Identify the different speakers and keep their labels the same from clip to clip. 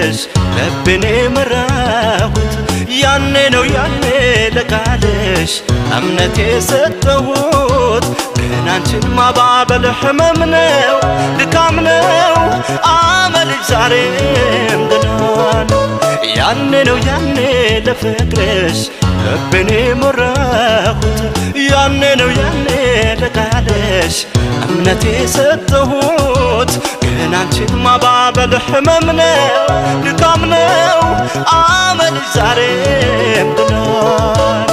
Speaker 1: ለፍቅርሽ ልቤን የመራሁት ያኔ ነው ያኔ ለቃልሽ እምነት የሰጠሁት ግን አንቺን ማባበል ህመም ነው ድካም ነው አመልሽ ዛሬም ገና ነው ያኔ ነው ያኔ ለፍቅርሽ ልቤን የመራሁት ያኔ ነው ያኔ ለቃልሽ እምነት የሰጠሁት ግን አንቺን ማባበል ህመም ነው ድካም ነው አመልሽ ዛሬም ገና ነው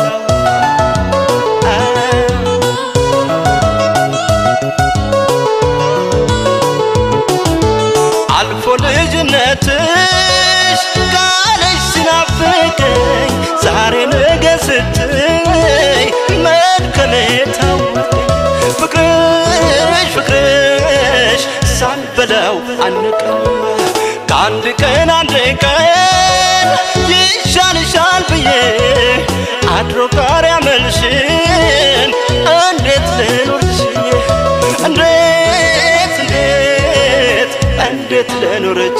Speaker 1: አልፎ ልጅነትሽ ቃልሽ ሲናፍቀኝ ዛሬ ነገ ስትይ መድከሜ ታወቀኝ ፍቅርሽ ፍቅርሽ ሳልበላው አንቀም ከአንድ ቀን አንድ ቀን ይሻልሻል ብዬ አድሮ ጋር ያመልሽን እንዴት ልኖርሽ እንዴት እንዴት እንዴት ልኖርች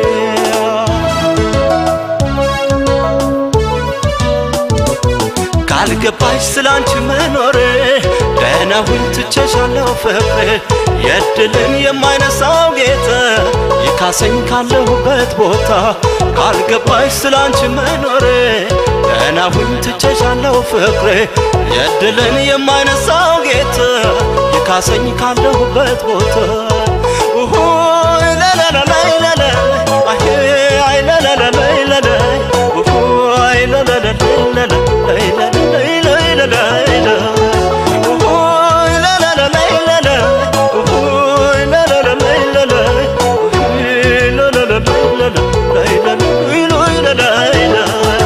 Speaker 1: ካልገባሽ ስላንቺ መኖር ደህና ሁኝ ትቼሻለሁ ፍቅር የድልን የማይነሳው ጌታ ይካሰኝ ካለሁበት ቦታ ካልገባሽ ስላንቺ መኖር ደህና ሁኝ ትቼሻለሁ ፍቅር የድልን የማይነሳው ጌታ ይካሰኝ ካለሁበት ቦታ ኡሁ ላላላላይላላ አሄ አይ ላላላላይላላ ኡሁ አይ ላላላላይላላ ላይላላላይላላ ኡሁ ላላላላይላላ ኡሁ ላላላላይላላ ኡሁ ላላላላይላላ ላይላላላይላላ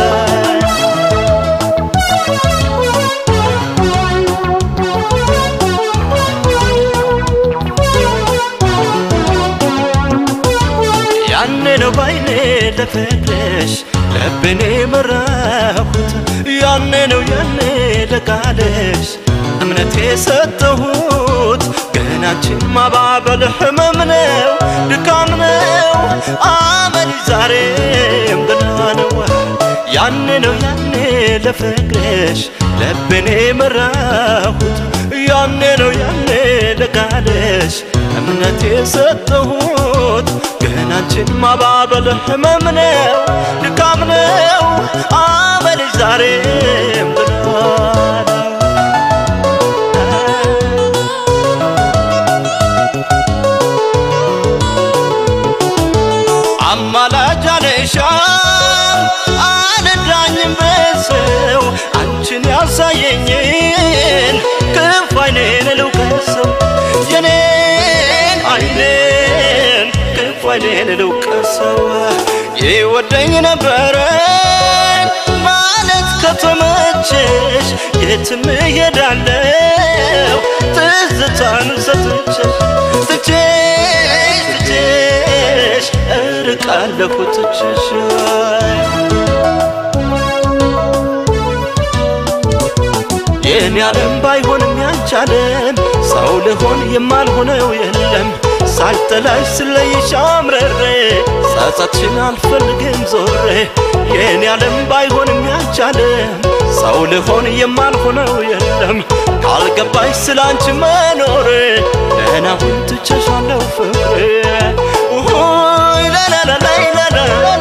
Speaker 1: ያኔ ነው ባይኔ ለፍቅርሽ ልቤን የመራሁት ያኔ ነው ያኔ ለቃልሽ እምነት የሰጠሁት ግን አንቺን ማባበል ህመም ነው ድካም ነው አመል ዛሬም ገና ነው ያኔ ነው ያኔ ለፍቅርሽ ልቤን የመራሁት ያኔ ነው ያኔ ለቃልሽ እምነት የሰጠሁት ግን አንቺን ማባበል ህመም ነው ድካም ነው አመልሽ ዛሬም ገና ነው አማላጅ አልሻም አልዳኝም በሰው አንቺን ያሳየኝን ክፍ አይኔን ልውቀሰው የኔን አይኔን ክፍ አይኔን ልውቀሰው ይወደኝ ነበረ ማለት ከተመቸሽ የትም እሄዳለሁ ትዝታን ሰጥቼሽ ትቼሽ ትቼሽ እርቃለሁ ትቼሽ የኔ ዓለም ባይሆንም ያንቺ ዓለም ሰው ልሆን የማልሆነው የለም ሳልጠላሽ ስለይሽ አምረሬ ጸጸትሽን አልፈልግም ዞሬ የኔ ዓለም ባይሆንም ያንቺ ዓለም ሰው ልሆን የማልሆነው የለም ካልገባሽ ስላንቺ መኖር ደህና ሁን ትቼሻለሁ ፍቅሬ ኡሁ ላላላላይላላ